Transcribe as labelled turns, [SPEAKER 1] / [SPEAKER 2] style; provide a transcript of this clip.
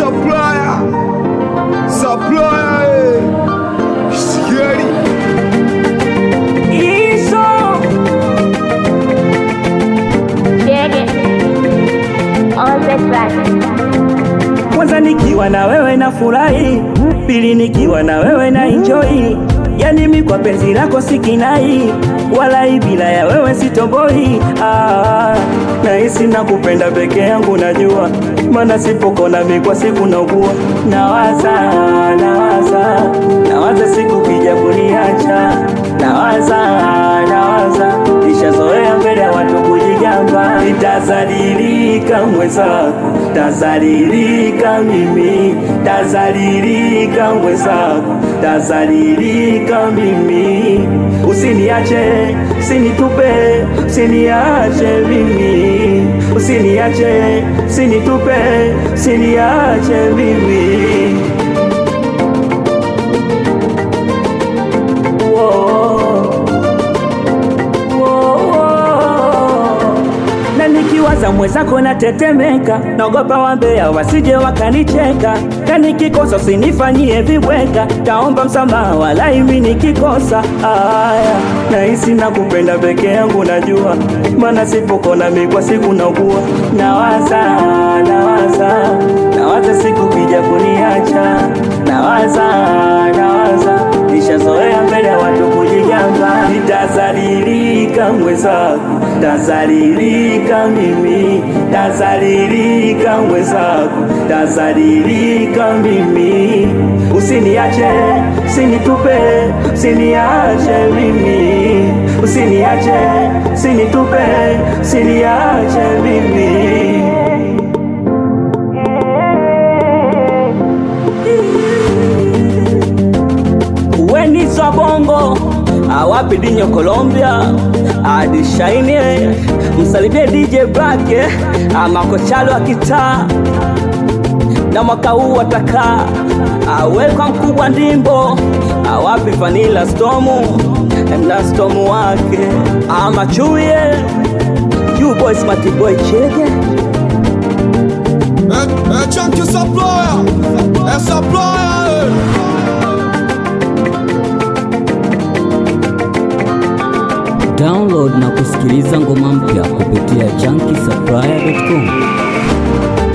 [SPEAKER 1] supplier, supplier, eh. Sikieni.
[SPEAKER 2] Hizo
[SPEAKER 3] Shege on the track.
[SPEAKER 2] kwanza nikiwa na wewe na furahi, pili nikiwa na wewe na enjoy. Yani mi kwa penzi lako sikinai, wala bila ya wewe sitoboi. Ah, nahisi nakupenda peke yangu, najua maana sipokona mi kwa siku naugua. Nawaza, nawaza, nawaza siku kija kuniacha, nawaza, nawaza nishazoea mbele ya watu kujigamba, nitazalilika mwenzako, tazalilika mimi, tazalilika mwenzako, tazalilika mimi. Usiniache, usinitupe, usiniache mimi, usiniache, usinitupe, usiniache mimi. Whoa. na nikiwaza mwenzako natetemeka, naogopa wambea wasije wakanicheka, na nikikosa usinifanyie viweka, taomba msamaha wala imi nikikosa. Aya, nahisi nakupenda peke yangu, najua maana sipokona mi kwa siku naugua, nawaza nawaza nawaza siku kija kuniacha, nawaza nawaza nishazoea mbele ya watu kujigamba, nitazalilika mwenzako, tazalilika mimi, tazalilika mwenzako, tazalilika mimi. Usiniache, usinitupe, usiniache mimi, usiniache, usinitupe, usiniache mimi. Wenizo bongo awapi dinyo Colombia adi shaine msalimie DJ Black amakochalo wa kitaa na mwaka huu atakaa awekwa mkubwa ndimbo awapi Vanilla Stomu na stomu wake amachuye you boys matiboy chege
[SPEAKER 1] Eh, eh, chunky supplier, eh, supplier, eh.
[SPEAKER 4] Download na kusikiliza ngoma mpya kupitia junkiesupplier.com.